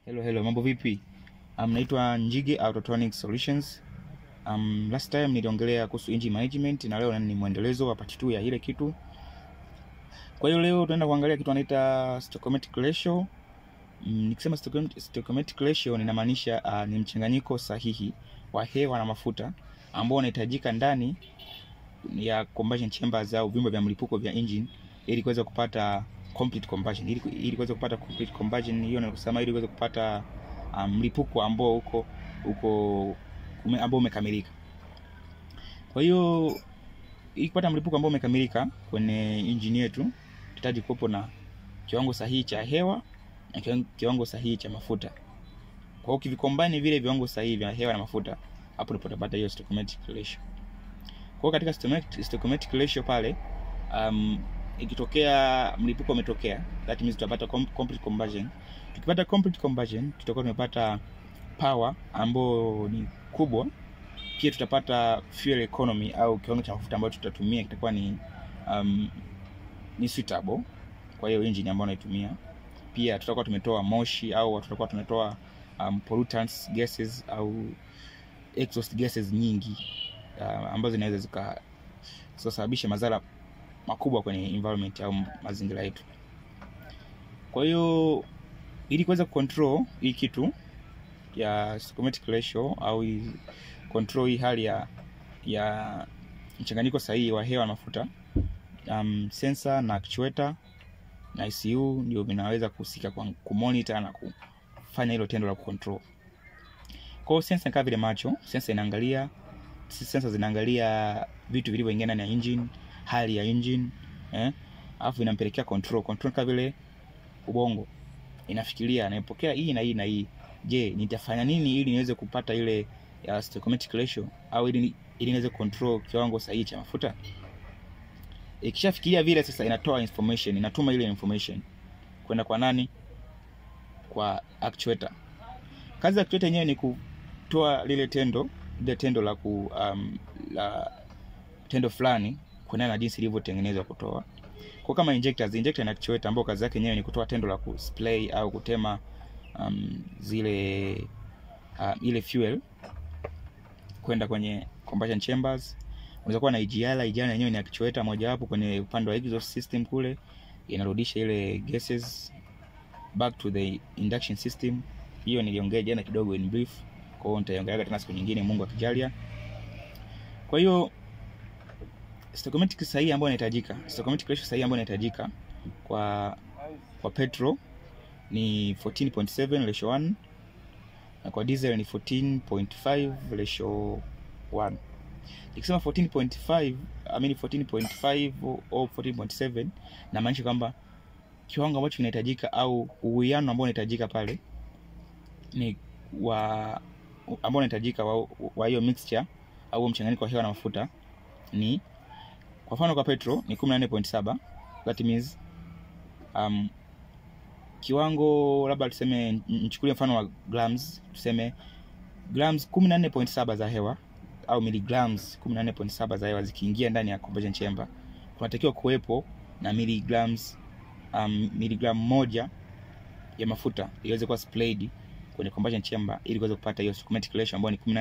Hello, hello, mambo vipi? Um, naitwa Njige Autotronic Solutions. Um, last time niliongelea kuhusu engine management na leo ni mwendelezo wa part 2 ya ile kitu. Kwa hiyo leo tunaenda kuangalia kitu anaita stoichiometric ratio. Mm, nikisema stoichiomet- stoichiometric ratio ninamaanisha uh, ni mchanganyiko sahihi wa hewa na mafuta ambao unahitajika ndani ya combustion chambers au vyumba vya mlipuko vya engine ili kuweza kupata complete combustion ili, ili kuweza kupata complete combustion hiyo na kusema ili kuweza kupata um, mlipuko ambao uko uko ume, ambao umekamilika. Kwa hiyo ili kupata mlipuko ambao umekamilika kwenye engine yetu tunahitaji kuwepo na kiwango sahihi cha hewa na kiwango- kiwango sahihi cha mafuta. Kwa hiyo ukivikombine vile viwango sahihi vya hewa na mafuta, hapo ndipo utapata hiyo stoichiometric ratio. Kwa hiyo katika stoichiometric stoichiometric ratio pale um, ikitokea mlipuko umetokea, that means tutapata com complete combustion. Tukipata complete combustion, tutakuwa tumepata power ambayo ni kubwa. Pia tutapata fuel economy au kiwango cha mafuta ambayo tutatumia kitakuwa ni um, ni suitable kwa hiyo engine ambayo unaitumia. Pia tutakuwa tumetoa moshi au tutakuwa tumetoa um, pollutants gases au exhaust gases nyingi uh, ambazo zinaweza zika zikasababisha madhara makubwa kwenye environment au mazingira yetu. Kwa hiyo ili kuweza kucontrol hii kitu ya stoichiometric ratio au hii control hii hali ya ya mchanganyiko sahihi wa hewa na mafuta, um, sensor na actuator na ICU ndio vinaweza kuhusika kwa kumonitor na kufanya hilo tendo la kucontrol. Kwa hiyo sensor ni kama vile macho, sensor inaangalia sensor zinaangalia vitu vilivyoingia ndani ya engine, hali ya engine eh, alafu inampelekea control. Control kama vile ubongo inafikiria, naipokea hii na hii na hii. Je, nitafanya nini ili niweze kupata ile ya stoichiometric ratio au ili ili niweze control kiwango sahihi cha mafuta? Ikishafikiria vile sasa, inatoa information, inatuma ile information kwenda kwa nani? Kwa actuator. Kazi ya actuator yenyewe ni kutoa lile tendo lile tendo la ku um, la tendo fulani kuendana na jinsi ilivyotengenezwa kutoa kwa kama injectors injector na actuator ambao kazi yake yenyewe ni kutoa tendo la kuspray au kutema um, zile uh, ile fuel kwenda kwenye combustion chambers. Unaweza kuwa na IGR. IGR yenyewe ni actuator mojawapo kwenye upande wa exhaust system kule, inarudisha ile gases back to the induction system. Hiyo niliongea jana kidogo in brief, kwa hiyo nitaiongelea tena siku nyingine, Mungu akijalia. Kwa hiyo stoichiometric sahihi ambayo inahitajika, stoichiometric ratio sahihi ambayo inahitajika kwa kwa petrol ni 14.7 ratio 1 na kwa diesel ni 14.5 ratio 1. Nikisema 14.5 I mean 14.5 au 14.7 na maanisha kwamba kiwango ambacho kinahitajika au uwiano ambao unahitajika pale ni wa ambao unahitajika wa wa hiyo mixture au mchanganyiko wa hewa na mafuta ni kwa mfano kwa petrol ni 14.7 that means um, kiwango labda tuseme nichukulie mfano wa grams tuseme grams 14.7 za hewa au milligrams 14.7 za hewa zikiingia ndani ya combustion chamber kunatakiwa kuwepo na milligrams um, miligram moja ya mafuta iweze kuwa sprayed kwenye combustion chamber ili kuweza kupata hiyo stoichiometric ratio ambayo ni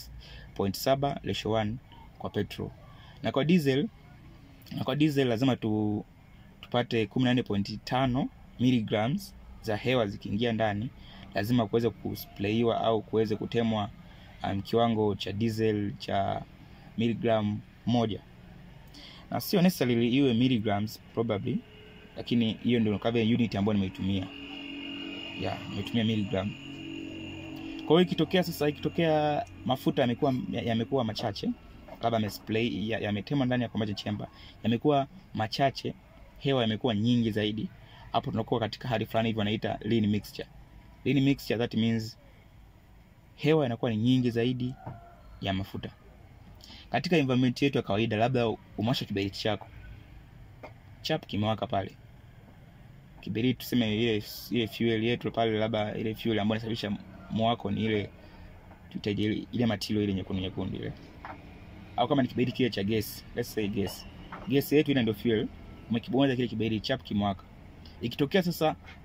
18.7 ratio 1 kwa petrol na kwa diesel na kwa diesel lazima tu tupate 14.5 milligrams za hewa zikiingia ndani, lazima kuweze kusplayiwa au kuweze kutemwa um, kiwango cha diesel cha miligram moja, na sio necessarily iwe milligrams probably, lakini hiyo ndio kama unit ambayo nimeitumia yeah, nimeitumia milligram. Kwa hiyo ikitokea sasa, ikitokea mafuta yamekuwa yamekuwa machache labda yamesplay yametemwa ndani ya combustion chamber, yamekuwa machache, hewa yamekuwa nyingi zaidi, hapo tunakuwa katika hali fulani hivi wanaita lean mixture. Lean mixture that means hewa inakuwa ni nyingi zaidi ya mafuta. Katika environment yetu ya kawaida, labda umewasha kiberiti chako chap, kimewaka pale kiberiti, tuseme ile ile fuel yetu pale, labda ile fuel ambayo inasababisha mwako ni ile tutaje ile matilo ile nyekundu nyekundu ile au kama ni kiberiti kile cha gesi, let's say gas, gesi yetu ile ndio fuel. Umekibonyeza kile kiberiti chap kimwaka. Ikitokea sasa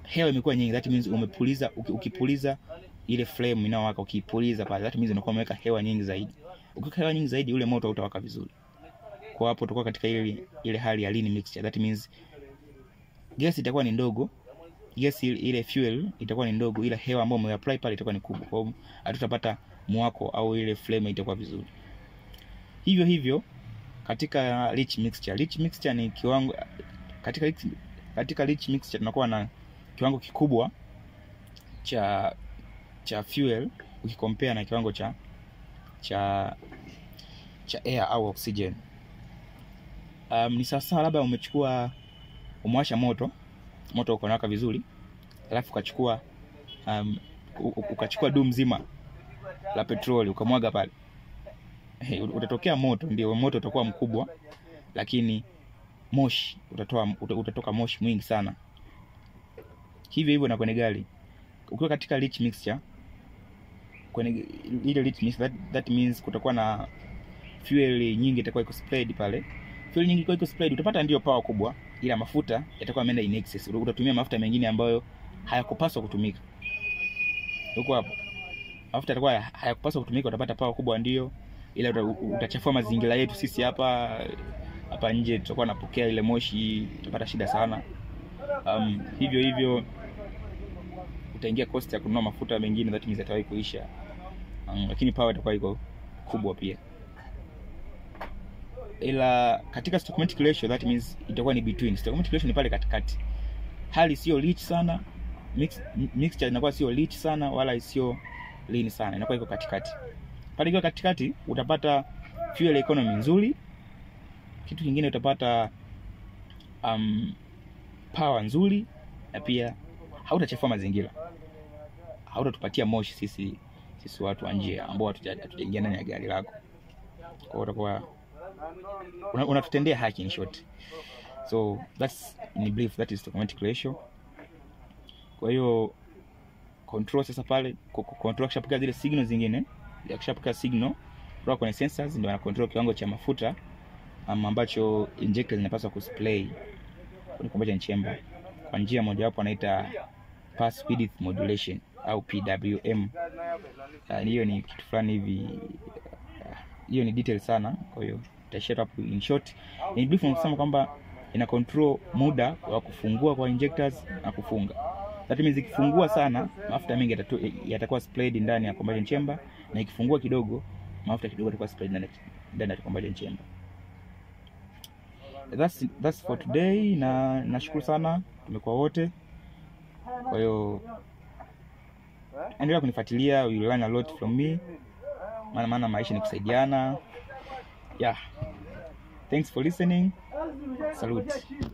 hewa imekuwa nyingi, that means umepuliza. uki- Ukipuliza ile flame inayowaka, ukipuliza pale, that means unakuwa umeweka hewa nyingi zaidi. Ukiweka hewa nyingi zaidi, ule moto hautawaka vizuri. Kwa hapo utakuwa katika ile ile hali ya lean mixture, that means gesi itakuwa ni ndogo, gesi ile- ile fuel itakuwa ni ndogo, ila hewa ambayo umeapply pale itakuwa ni kubwa. Kwa hiyo hatutapata mwako au ile flame itakuwa vizuri. Hivyo hivyo katika rich mixture. Rich mixture ni kiwango katika rich, katika rich mixture tunakuwa na kiwango kikubwa cha cha fuel ukikompea na kiwango cha cha cha air au oxygen. Um, ni sawasawa labda umechukua umewasha moto moto uko nawaka vizuri, alafu ukachukua um, u- u- ukachukua dumu zima la petroli ukamwaga pale Hey, utatokea moto, ndio moto utakuwa mkubwa, lakini moshi utatoa uta- utatoka moshi mwingi sana. Hivyo hivyo na kwenye gari, ukiwa katika rich mixture, kwenye ile rich mixture, that, that means kutakuwa na fuel nyingi itakuwa iko spread pale. Fuel nyingi iko spread, utapata ndio power kubwa, ila mafuta yatakuwa yameenda in excess. Utatumia mafuta mengine ambayo hayakupaswa kutumika. Huko hapo mafuta yatakuwa hayakupaswa kutumika, utapata power kubwa ndio ila uta- utachafua mazingira yetu sisi hapa hapa nje, tutakuwa napokea ile moshi, tutapata shida sana. Um, hivyo hivyo utaingia cost ya kununua mafuta mengine, that means yatawahi kuisha. Um, lakini power itakuwa iko kubwa pia, ila katika stoichiometric ratio, that means itakuwa ni between. Stoichiometric ratio ni pale katikati, hali sio rich sana, mix, mixture inakuwa sio rich sana wala sio lean sana, inakuwa iko katikati pale ikiwa katikati utapata fuel economy nzuri. Kitu kingine utapata um, power nzuri, na pia hautachafua mazingira, hautatupatia moshi sisi sisi watu wa nje ambao hatuja- hatujaingia ndani ya gari lako. Kwa hiyo utakuwa una- unatutendea haki in short, so that's in brief, that is stoichiometric ratio. Kwa hiyo control sasa pale ku- ku- control akishapokea zile signal zingine akishapokea signal kutoka kwenye sensors ndio ana control kiwango cha mafuta um, ambacho injector zinapaswa kusplay kwenye combustion chamber kwa njia mojawapo anaita pass width modulation au PWM. Uh, hiyo ni kitu fulani hivi uh, hiyo ni detail sana, kwa hiyo tutaishia tu hapo. In short, in brief tunasema kwamba ina control muda wa kufungua kwa injectors na kufunga. That means ikifungua sana mafuta mengi yatatu- yatakuwa sprayed ndani ya combustion chamber, na ikifungua kidogo mafuta kidogo yatakuwa sprayed ndani ndani ya combustion chamber. That's, that's for today, na nashukuru sana, tumekuwa wote. Kwa hiyo endelea kunifuatilia, you will learn a lot from me, maana maana maisha ni kusaidiana. Yeah, thanks for listening. Salute.